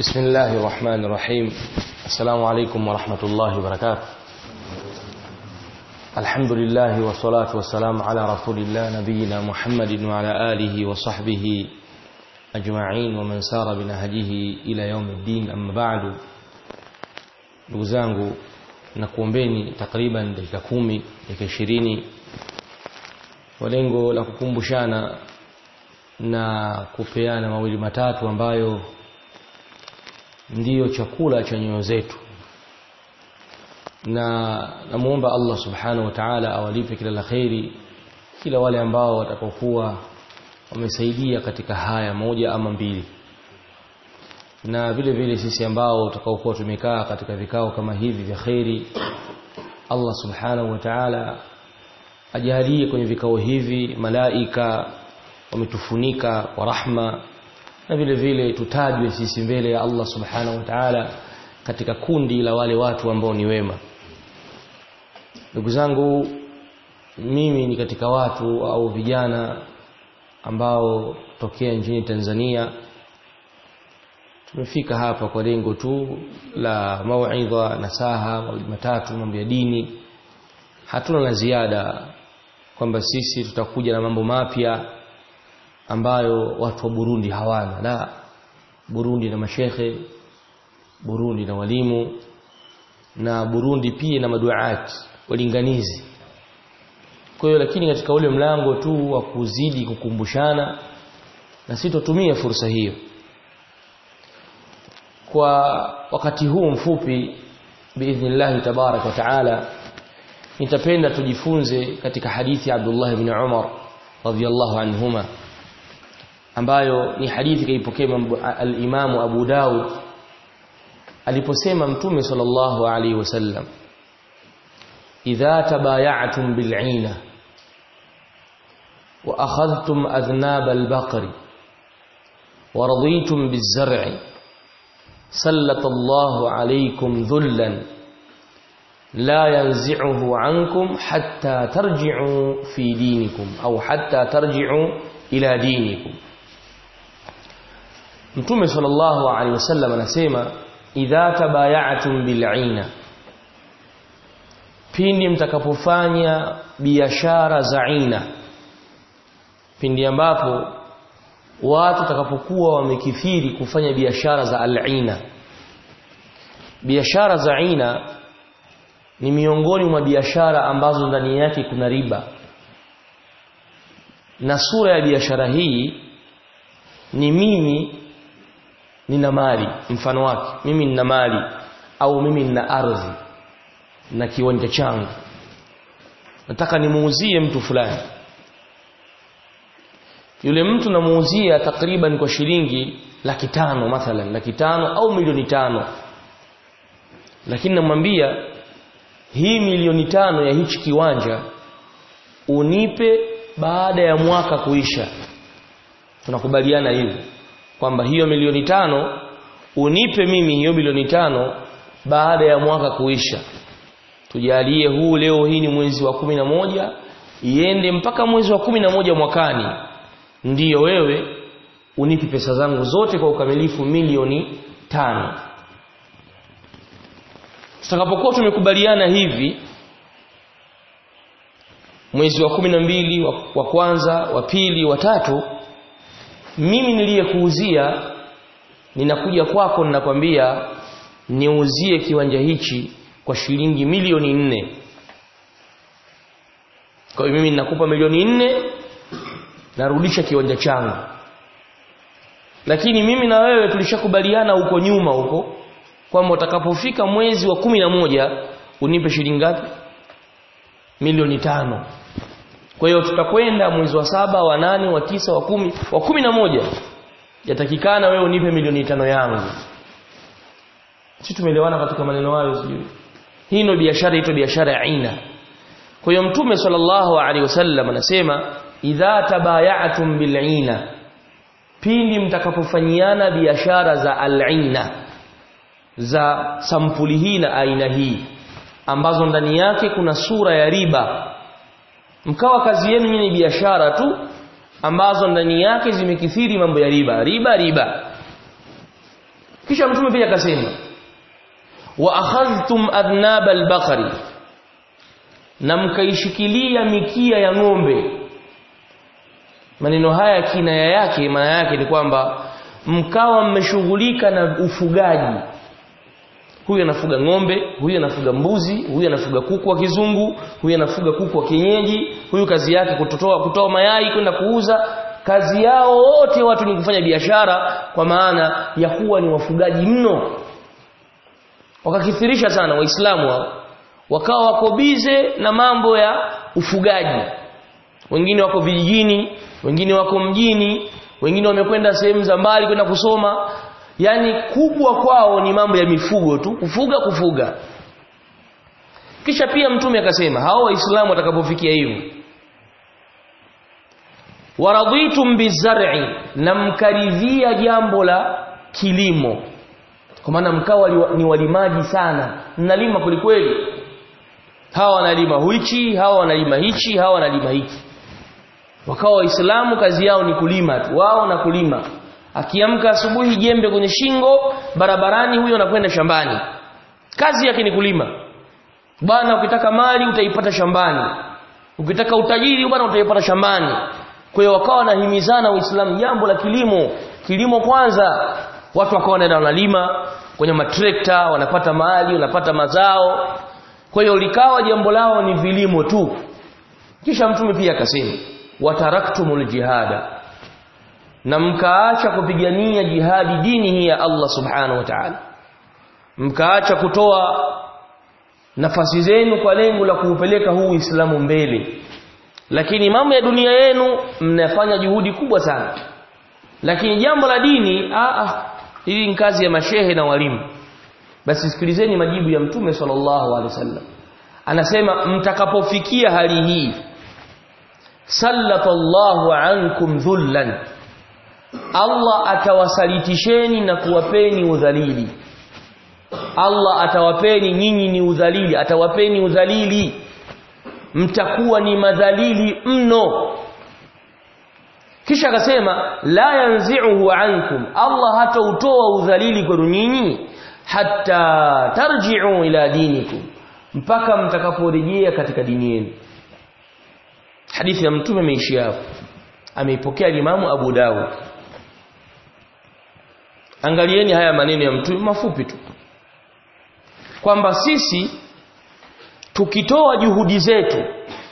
بسم الله الرحمن الرحيم السلام عليكم ورحمة الله وبركاته الحمد لله والصلاة والسلام على رسول الله نبينا محمد وعلى آله وصحبه أجمعين ومن سار بنهجه إلى يوم الدين أما بعد ndugu zangu na kuombeni takriban dakika kumi dakika ishirini kwa lengo la kukumbushana na kupeana mawili matatu ambayo ndiyo chakula cha nyoyo zetu na namuomba Allah subhanahu wa ta'ala awalipe kila la kheri kila wale ambao watakaokuwa wamesaidia katika haya moja ama mbili na vile vile sisi ambao tutakaokuwa tumekaa katika vikao kama hivi vya kheri Allah subhanahu wa ta'ala ajalie kwenye vikao hivi malaika wametufunika kwa rahma na vile vile tutajwe sisi mbele ya Allah subhanahu wa ta'ala katika kundi la wale watu ambao ni wema ndugu zangu mimi ni katika watu au vijana ambao tokea nchini Tanzania tumefika hapa kwa lengo tu la mauidha nasaha mawili matatu mambo ya dini hatuna la ziada kwamba sisi tutakuja na mambo mapya ambayo watu wa Burundi hawana la Burundi na mashekhe Burundi na walimu na Burundi pia na maduaati walinganizi kwa hiyo lakini katika ule mlango tu wa kuzidi kukumbushana na sitotumia fursa hiyo kwa wakati huu mfupi biidhnillah tabarak wa taala nitapenda tujifunze katika hadithi ya Abdullah ibn Umar radhiyallahu anhuma ambayo ni hadithi kaipokea al-Imam Abu Daud aliposema mtume sallallahu alaihi wasallam idha tabaya'tum bil'ina wa akhadhtum adhnab al-baqri wa raditum biz-zar'i سلط الله عليكم ذلا لا ينزعه عنكم حتى ترجعوا في دينكم أو حتى ترجعوا إلى دينكم Mtume sallallahu alaihi wasallam anasema idha tabaya'tum bil'ina pindi mtakapofanya biashara za aina pindi ambapo watu watakapokuwa wamekithiri kufanya biashara za al-aina biashara za aina ni miongoni mwa biashara ambazo ndani yake kuna riba na sura ya biashara hii ni mimi nina mali mfano wake mimi nina mali au mimi nina ardhi na kiwanja changu nataka nimuuzie mtu fulani yule mtu namuuzia takriban kwa shilingi laki tano mathalan laki tano au milioni tano lakini namwambia hii milioni tano ya hichi kiwanja unipe baada ya mwaka kuisha tunakubaliana hivi kwamba hiyo milioni tano unipe mimi hiyo milioni tano baada ya mwaka kuisha tujalie huu leo hii ni mwezi wa kumi na moja iende mpaka mwezi wa kumi na moja mwakani ndiyo wewe unipi pesa zangu zote kwa ukamilifu milioni tano tutakapokuwa tumekubaliana hivi mwezi wa kumi na mbili wa, wa kwanza wa pili wa tatu mimi niliyekuuzia ninakuja kwako ninakwambia niuzie kiwanja hichi kwa shilingi milioni nne kwa hiyo mimi ninakupa milioni nne narudisha kiwanja changu lakini mimi na wewe tulishakubaliana huko nyuma huko kwamba utakapofika mwezi wa kumi na moja unipe shilingi ngapi milioni tano kwa hiyo tutakwenda mwezi wa saba wa nane wa tisa wa kumi wa kumi na moja yatakikana wewe unipe milioni tano yangu si tumeelewana katika maneno hayo sijui hii ndio biashara ito biashara ya aina kwa hiyo mtume sallallahu alaihi wasallam anasema idha tabaya'tum bil'ina pindi mtakapofanyiana biashara za al'ina za sampuli hii na aina hii ambazo ndani yake kuna sura ya riba mkawa kazi yenu ni biashara tu ambazo ndani yake zimekithiri mambo ya riba riba riba kisha mtume pia akasema wa akhadhtum adnab albaqari na mkaishikilia mikia ya ng'ombe maneno haya kinaya yake maana yake ni kwamba mkawa mmeshughulika na ufugaji huyu anafuga ng'ombe huyu anafuga mbuzi huyu anafuga kuku wa kizungu huyu anafuga kuku wa kienyeji huyu kazi yake kutotoa kutoa mayai kwenda kuuza kazi yao wote watu ni kufanya biashara kwa maana ya kuwa ni wafugaji mno wakakithirisha sana waislamu hao wakawa wako bize na mambo ya ufugaji wengine wako vijijini wengine wako mjini wengine wamekwenda sehemu za mbali kwenda kusoma yani kubwa kwao ni mambo ya mifugo tu kufuga kufuga kisha pia mtume akasema hao waislamu watakapofikia hivyo waraditum bizar'i na mkaridhia jambo la kilimo kwa maana mkawa ni walimaji sana mnalima kwelikweli hawa wanalima hichi hawa wanalima hichi hawa wanalima hiki wakawa waislamu kazi yao ni kulima tu wao na kulima akiamka asubuhi jembe kwenye shingo barabarani huyo anakwenda shambani kazi yake ni kulima bwana ukitaka mali utaipata shambani ukitaka utajiri bwana utaipata shambani kwa hiyo wakawa wanahimizana waislamu jambo la kilimo kilimo kwanza watu wakawa wanaenda wanalima kwenye matrekta wanapata mali wanapata mazao kwa hiyo likawa jambo lao ni vilimo tu kisha mtume pia akasema wataraktumul jihada na mkaacha kupigania jihadi dini hii ya Allah subhanahu wa ta'ala mkaacha kutoa nafasi zenu kwa lengo la kuupeleka huu Uislamu mbele lakini mambo ya dunia yenu mnafanya juhudi kubwa sana lakini jambo la dini a a hili ni kazi ya mashehe na walimu basi sikilizeni majibu ya mtume sallallahu alaihi wasallam anasema mtakapofikia hali hii sallatallahu ankum dhullan Allah atawasalitisheni na kuwapeni udhalili Allah atawapeni nyinyi ni udhalili atawapeni udhalili mtakuwa ni madhalili mno kisha akasema la yanzi'uhu ankum Allah hatautoa udhalili kwenu nyinyi hatta tarji'u ila dinikum mpaka mtakaporejea katika dini yenu hadithi ya mtume imeishia hapo ameipokea Imamu Abu Dawud angalieni haya maneno ya mtume mafupi tu kwamba sisi tukitoa juhudi zetu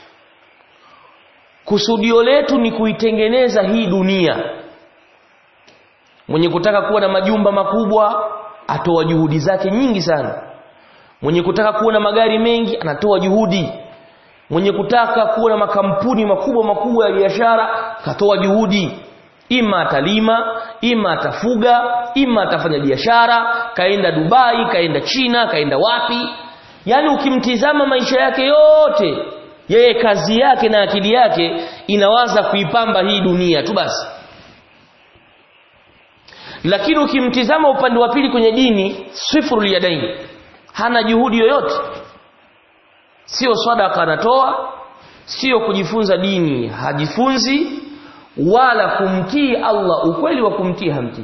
kusudio letu ni kuitengeneza hii dunia mwenye kutaka kuwa na majumba makubwa atoa juhudi zake nyingi sana mwenye kutaka kuwa na magari mengi anatoa juhudi mwenye kutaka kuwa na makampuni makubwa makubwa ya biashara katoa juhudi ima atalima ima atafuga ima atafanya biashara kaenda Dubai kaenda China kaenda wapi yani ukimtizama maisha yake yote yeye kazi yake na akili yake inawaza kuipamba hii dunia tu basi lakini ukimtizama upande wa pili kwenye dini sifru yadaini hana juhudi yoyote sio sadaka anatoa sio kujifunza dini hajifunzi wala kumtii Allah ukweli wa kumtii hamtii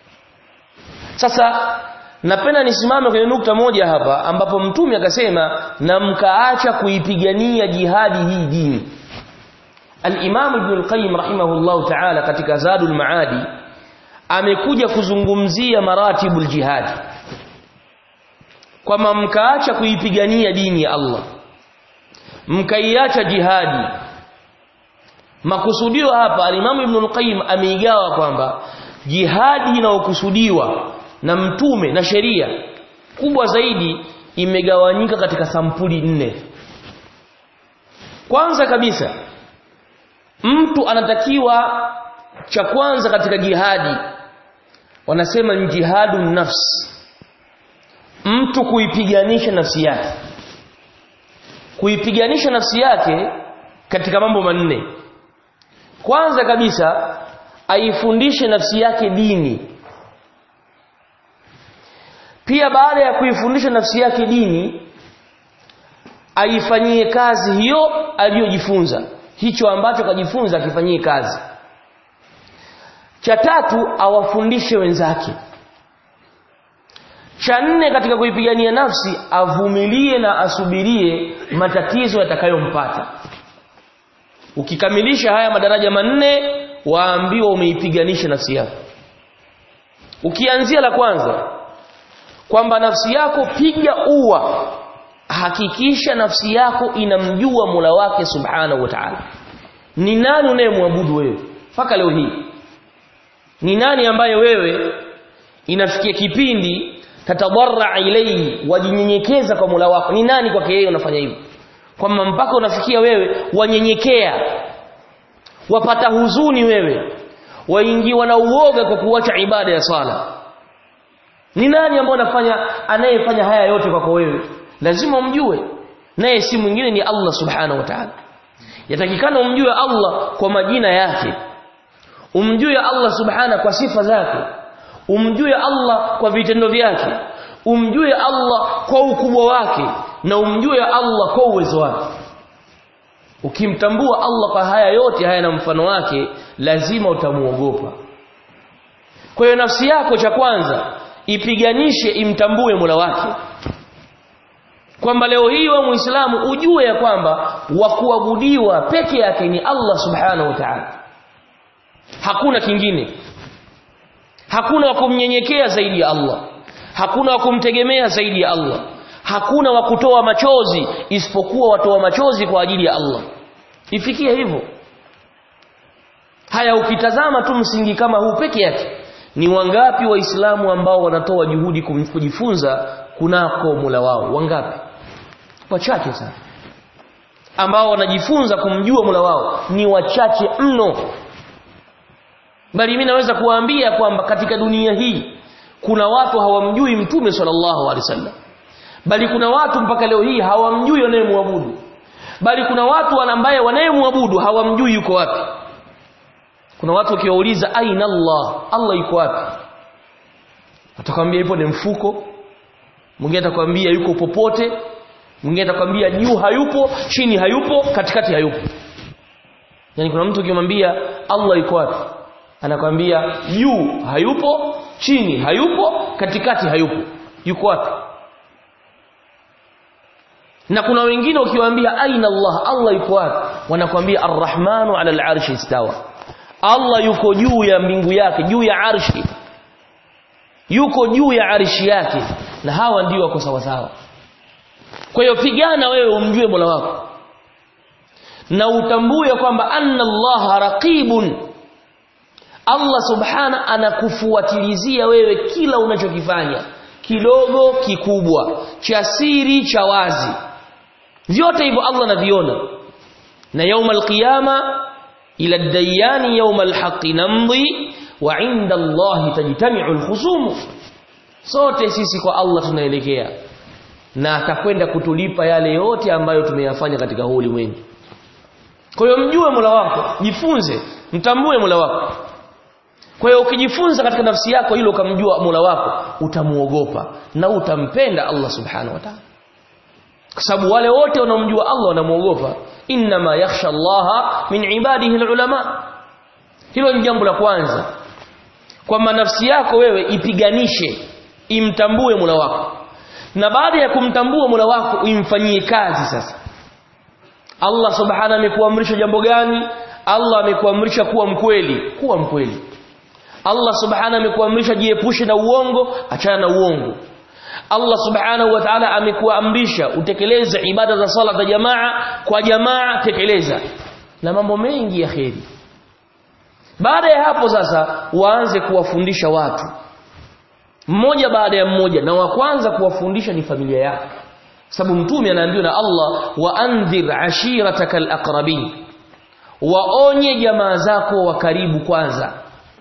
sasa napenda nisimame kwenye nukta moja hapa ambapo mtume akasema na mkaacha kuipigania jihadi hii dini al-Imam Ibn al-Qayyim rahimahullah ta'ala katika Zadul Maadi amekuja kuzungumzia maratibul jihadi kwamba mkaacha kuipigania dini ya Allah mkaiacha jihadi makusudio hapa alimamu Ibn al-Qayyim ameigawa kwamba jihadi inayokusudiwa na mtume na sheria kubwa zaidi imegawanyika katika sampuli nne kwanza kabisa mtu anatakiwa cha kwanza katika jihadi wanasema ni jihadu nafsi mtu kuipiganisha nafsi yake kuipiganisha nafsi yake katika mambo manne kwanza kabisa aifundishe nafsi yake dini pia baada ya kuifundisha nafsi yake dini aifanyie kazi hiyo aliyojifunza hicho ambacho kajifunza akifanyie kazi cha tatu awafundishe wenzake cha nne katika kuipigania nafsi avumilie na asubirie matatizo yatakayompata ukikamilisha haya madaraja manne waambiwa umeipiganisha nafsi yako ukianzia la kwanza kwamba nafsi yako piga ua hakikisha nafsi yako inamjua Mola wake Subhanahu wa Ta'ala ni nani unayemwabudu wewe mpaka leo hii ni nani ambaye wewe inafikia kipindi tatadarra ilayhi wajinyenyekeza kwa Mola wako ni nani kwake yeye unafanya hivyo kwamba mpaka unafikia wewe wanyenyekea wapata huzuni wewe waingiwa na uoga kwa kuacha ibada ya sala ni nani ambaye anafanya anayefanya haya yote kwako wewe lazima umjue naye si mwingine ni Allah subhanahu wa ta'ala yatakikana umjue Allah kwa majina yake umjue Allah subhana kwa sifa zake umjue Allah kwa vitendo vyake umjue Allah kwa ukubwa wake na umjue Allah kwa uwezo wake ukimtambua Allah kwa haya yote haya na mfano wake lazima utamuogopa kwa hiyo nafsi yako cha kwanza ipiganishe imtambue Mola wake kwamba leo hii wa Muislamu ujue ya kwamba wa kuabudiwa peke yake ni Allah Subhanahu wa Ta'ala hakuna kingine hakuna wa kumnyenyekea zaidi ya Allah hakuna wa kumtegemea zaidi ya Allah hakuna wa kutoa machozi isipokuwa watoa machozi kwa ajili ya Allah ifikie hivyo haya ukitazama tu msingi kama huu peke yake ni wangapi waislamu ambao wanatoa juhudi kujifunza kunako Mola wao wangapi wachache sana ambao wanajifunza kumjua Mola wao ni wachache mno bali mimi naweza kuwaambia kwamba katika dunia hii kuna watu hawamjui mtume sallallahu alaihi wasallam bali kuna watu mpaka leo hii hawamjui wanayemwabudu bali kuna watu ambaye wanayemwabudu hawamjui yuko wapi kuna watu ukiwauliza aina Allah Allah yuko wapi atakwambia yupo ni mfuko mwingine atakwambia yuko popote mwingine atakwambia juu hayupo chini hayupo katikati hayupo yani kuna mtu ukimwambia Allah yuko wapi anakwambia juu hayupo chini hayupo katikati hayupo yuko wapi na kuna wengine ukiwaambia aina Allah Allah yuko wapi wanakwambia arrahmanu ala al-arshi istawa Allah yuko juu ya mbingu yake juu ya arshi yuko juu ya arshi yake na hawa ndio wako sawa sawa kwa hiyo pigana wewe umjue Mola wako na utambue kwamba anna Allah raqibun Allah subhana anakufuatilizia wewe kila unachokifanya kidogo kikubwa cha siri cha wazi vyote hivyo Allah anaviona na yauma alqiyama ila ad-dayani yauma al-haqqi namdi wa 'inda Allah tajtami'u al-khusum sote sisi kwa Allah tunaelekea na atakwenda kutulipa yale yote ambayo tumeyafanya katika huu ulimwengu kwa hiyo mjue Mola wako jifunze mtambue Mola wako kwa hiyo ukijifunza katika nafsi yako hilo ukamjua Mola wako utamuogopa na utampenda Allah subhanahu wa ta'ala kwa sababu wale wote wanaomjua Allah wanamuogopa inma yakhsha Allah min ibadihi alulama hilo ni jambo la kwanza kwamba nafsi yako wewe ipiganishe imtambue Mola wako na baada ya kumtambua Mola wako uimfanyie kazi sasa Allah subhanahu amekuamrisha jambo gani Allah amekuamrisha kuwa mkweli kuwa mkweli Allah subhanahu amekuamrisha jiepushe na uongo achana na uongo Allah subhanahu wa ta'ala amekuamrisha utekeleze ibada za sala za jamaa kwa jamaa tekeleza na mambo mengi ya kheri baada ya hapo sasa waanze kuwafundisha watu mmoja baada ya mmoja na wa kwanza kuwafundisha ni familia yako sababu mtume anaambiwa na Allah wa andhir ashirataka alaqrabin waonye jamaa zako wa karibu kwanza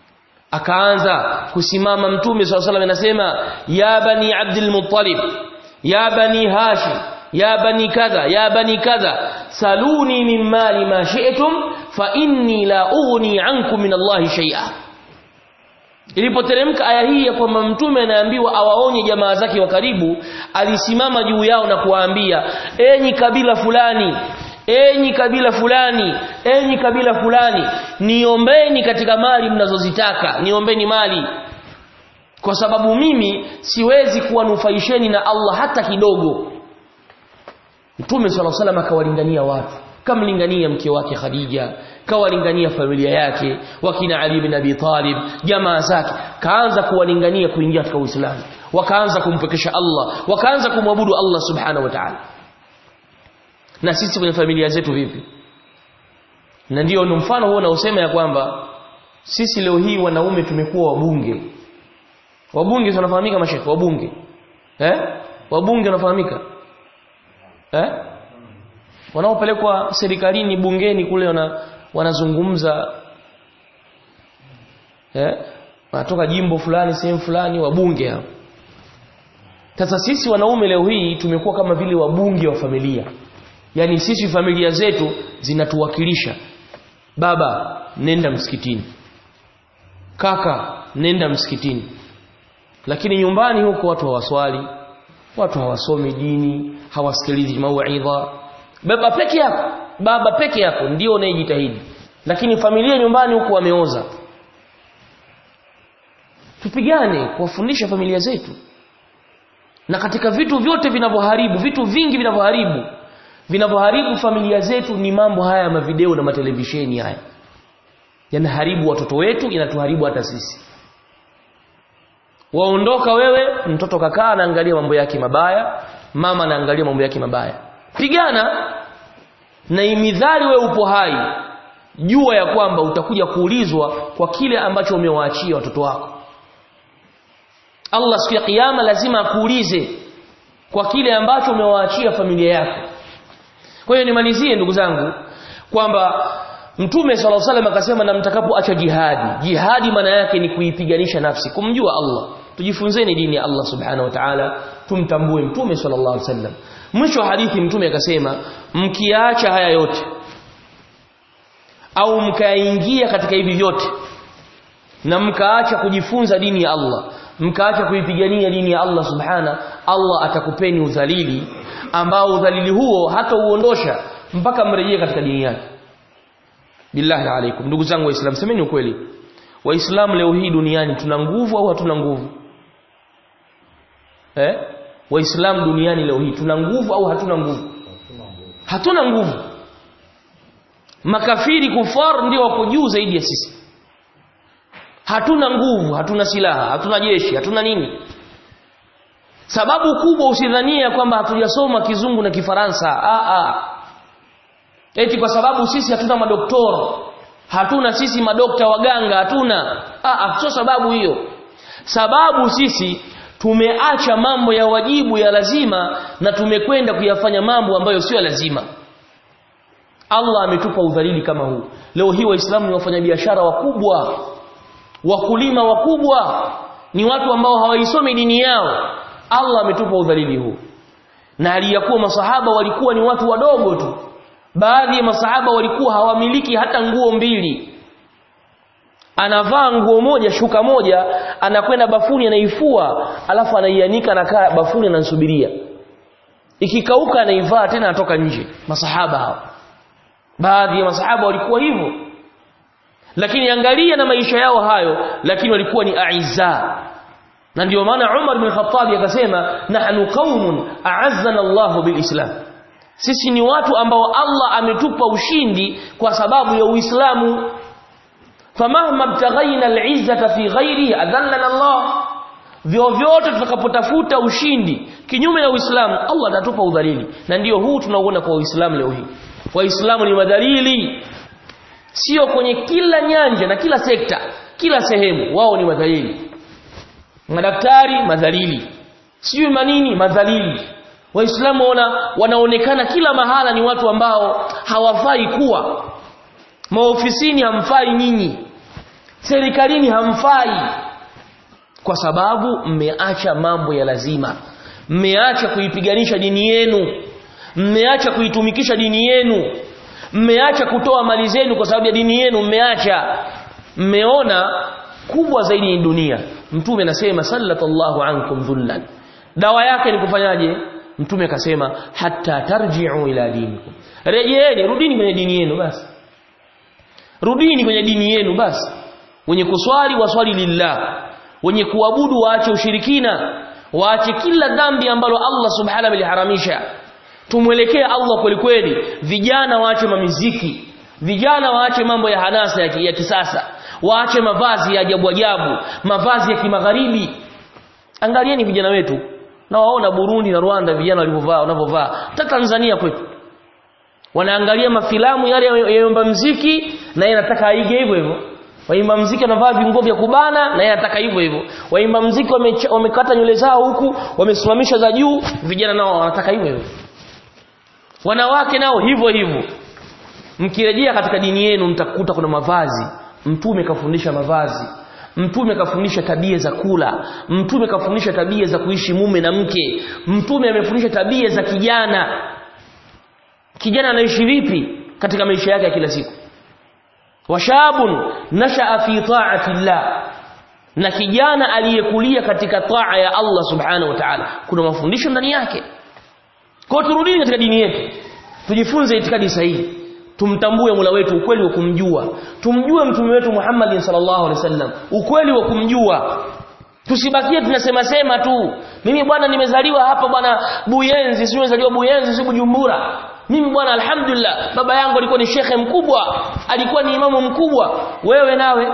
akaanza kusimama mtume swalla salam anasema ya bani abdul muttalib ya bani hashim ya bani kadha ya bani kadha saluni min mali ma shi'tum fa inni la ughni ankum min allahi shay'a ilipoteremka aya hii ya kwamba mtume anaambiwa awaonye jamaa zake wa karibu alisimama juu yao na kuwaambia enyi kabila fulani enyi kabila fulani enyi kabila fulani niombeni katika mali mnazozitaka niombeni mali kwa sababu mimi siwezi kuwanufaisheni na Allah hata kidogo Mtume swalla salam akawalingania watu kamlingania mke wake Khadija kawalingania familia yake wakina Ali bin Abi Talib jamaa zake kaanza kuwalingania kuingia katika Uislamu wakaanza kumpekesha Allah wakaanza kumwabudu Allah subhanahu wa ta'ala na sisi kwenye familia zetu vipi na ndio ni mfano huo unaosema ya kwamba sisi leo hii wanaume tumekuwa wabunge wabunge wanafahamika mashekhe wabunge eh wabunge wanafahamika eh wanaopelekwa serikalini bungeni kule wana, wanazungumza eh wanatoka jimbo fulani sehemu fulani wabunge hao sasa sisi wanaume leo hii tumekuwa kama vile wabunge wa familia yani sisi familia zetu zinatuwakilisha baba nenda msikitini kaka nenda msikitini lakini nyumbani huko watu hawaswali watu hawasomi dini hawasikilizi mauidha baba peke yako baba peke yako ndio unayejitahidi lakini familia nyumbani huko wameoza tupigane kuwafundisha familia zetu na katika vitu vyote vinavyoharibu vitu vingi vinavyoharibu vinavyoharibu familia zetu ni mambo haya ya mavideo na matelevisheni haya yanaharibu watoto wetu yanatuharibu hata sisi waondoka wewe mtoto kakaa anaangalia mambo yake mabaya mama anaangalia mambo yake mabaya pigana na imidhari wewe upo hai jua ya kwamba utakuja kuulizwa kwa kile ambacho umewaachia watoto wako Allah siku ya kiyama lazima akuulize kwa kile ambacho umewaachia familia yako kwa hiyo nimalizie ndugu zangu kwamba Mtume صلى الله عليه akasema na mtakapoacha jihadi jihadi maana yake ni kuipiganisha nafsi kumjua Allah tujifunzeni dini ya Allah subhanahu wa ta'ala tumtambue Mtume sallallahu alaihi wasallam mwisho wa hadithi Mtume akasema mkiacha haya yote au mkaingia katika hivi vyote na mkaacha kujifunza dini ya Allah mkaacha kuipigania dini ya Allah subhana Allah atakupeni udhalili ambao udhalili huo hata uondosha mpaka mrejee katika dini yake billahi alaikum ndugu zangu waislamu semeni ukweli waislamu leo hii duniani tuna nguvu au hatuna nguvu eh waislamu duniani leo hii tuna nguvu au hatuna nguvu hatuna nguvu makafiri kufar ndio wako juu zaidi ya sisi hatuna nguvu hatuna silaha hatuna jeshi hatuna nini sababu kubwa usidhania kwamba hatujasoma kizungu na kifaransa a a eti kwa sababu sisi hatuna madoktora hatuna sisi madokta waganga hatuna a a sio sababu hiyo sababu sisi tumeacha mambo ya wajibu ya lazima na tumekwenda kuyafanya mambo ambayo sio lazima Allah ametupa udhalili kama huu leo hii waislamu ni wafanyabiashara wakubwa wakulima wakubwa ni watu ambao hawaisomi dini yao Allah ametupa udhalili huu na aliyakuwa masahaba walikuwa ni watu wadogo tu baadhi ya masahaba walikuwa hawamiliki hata nguo mbili anavaa nguo moja shuka moja anakwenda bafuni anaifua alafu anaianika anakaa bafuni anansubiria ikikauka anaivaa tena anatoka nje masahaba hao baadhi ya masahaba walikuwa hivyo lakini angalia na maisha yao hayo lakini walikuwa ni aiza na ndio maana Umar bin Khattab akasema nahnu qaumun a'azzana Allah bilislam sisi ni watu ambao Allah ametupa ushindi kwa sababu ya Uislamu famahma btaghaina al'izzata fi ghairihi adhallana Allah vyovyote tutakapotafuta ushindi kinyume na Uislamu Allah atatupa udhalili na ndio huu tunauona kwa Uislamu leo hii waislamu ni madhalili sio kwenye kila nyanja na kila sekta kila sehemu wao ni madhalili madaktari madhalili sijui manini madhalili waislamu wana, wanaonekana kila mahala ni watu ambao hawafai kuwa maofisini hamfai nyinyi serikalini hamfai kwa sababu mmeacha mambo ya lazima mmeacha kuipiganisha dini yenu mmeacha kuitumikisha dini yenu mmeacha kutoa mali zenu kwa sababu ya dini yenu mmeacha mmeona kubwa zaidi ni dunia mtume anasema sallallahu ankum dhullan dawa yake ni kufanyaje mtume akasema hatta tarji'u ila dinikum rejeeni rudini kwenye dini yenu basi rudini kwenye dini yenu basi wenye kuswali waswali lillah wenye kuabudu waache ushirikina waache kila dhambi ambalo Allah subhanahu ameliharamisha tumwelekee Allah kweli kweli vijana waache mamiziki vijana waache mambo ya hanasa ya, ki- ya kisasa waache mavazi ya ajabu ajabu mavazi ya kimagharibi angalieni vijana wetu na waona Burundi na Rwanda vijana walivyovaa wanavyovaa hata Tanzania kwetu wanaangalia mafilamu yale yaimba mziki na yeye anataka aige hivyo hivyo waimba mziki wanavaa vinguo vya kubana na yeye anataka hivyo hivyo waimba mziki wamecha- wamekata nywele zao huku wamesimamisha za juu vijana nao wanataka hivyo hivyo wanawake nao hivyo hivyo mkirejea katika dini yenu mtakuta kuna mavazi mtume kafundisha mavazi mtume kafundisha tabia za kula mtume kafundisha tabia za kuishi mume na mke mtume amefundisha tabia za kijana kijana anaishi vipi katika maisha yake ya kila siku washabun nashaa fi ta'ati llah na kijana aliyekulia katika taa ya Allah subhanahu wa ta'ala kuna mafundisho ndani yake kwa hiyo turudini katika dini yetu tujifunze itikadi sahihi tumtambue Mola wetu ukweli wa kumjua tumjue mtume wetu Muhammad sallallahu alaihi wasallam ukweli wa kumjua tusibakie tunasema sema tu mimi bwana nimezaliwa hapa bwana Buyenzi sio nimezaliwa Buyenzi sio Bujumbura mimi bwana alhamdulillah baba yangu alikuwa ni shekhe mkubwa alikuwa ni imamu mkubwa wewe nawe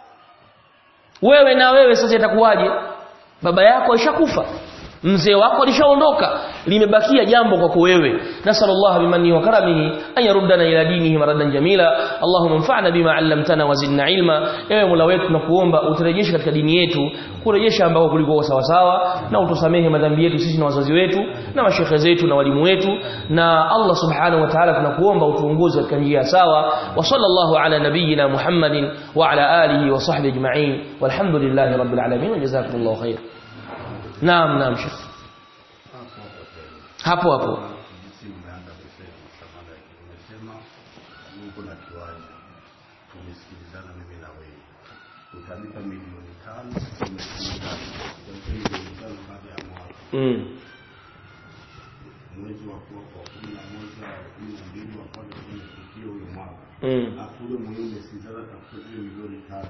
wewe na wewe sasa itakuwaje baba yako alishakufa mzee wako alishaondoka limebakia jambo kwako wewe nasallallahu bimanni wa karamihi an yaruddana ila dinihi maradan jamila allahumma anfa'na bima 'allamtana wa zidna ilma ewe mola wetu tunakuomba uturejeshe katika dini yetu kurejesha ambako kulikuwa sawa sawa na utusamehe madhambi yetu sisi na wazazi wetu na mashekhe zetu na walimu wetu na Allah subhanahu wa ta'ala tunakuomba utuongoze katika njia sawa wa sallallahu ala nabiyyina muhammadin wa ala alihi wa sahbihi ajma'in walhamdulillahi rabbil alamin wa jazakumullahu khair Naam, naam Sheikh. Hapo hapo. jinsi mmeanza kusema samada umesema Mungu na kiwanja tumesikilizana mimi na wewe utanipa milioni tano tumesikilizana Utanipa milioni tano baada ya mwaka Mm. mwezi wa kwa kwa kumi na moja wa kumi na mbili wa kwanza tumefikia huyo mwaka Mm. alafu ule mwenyewe umesikilizana tafuta zile milioni tano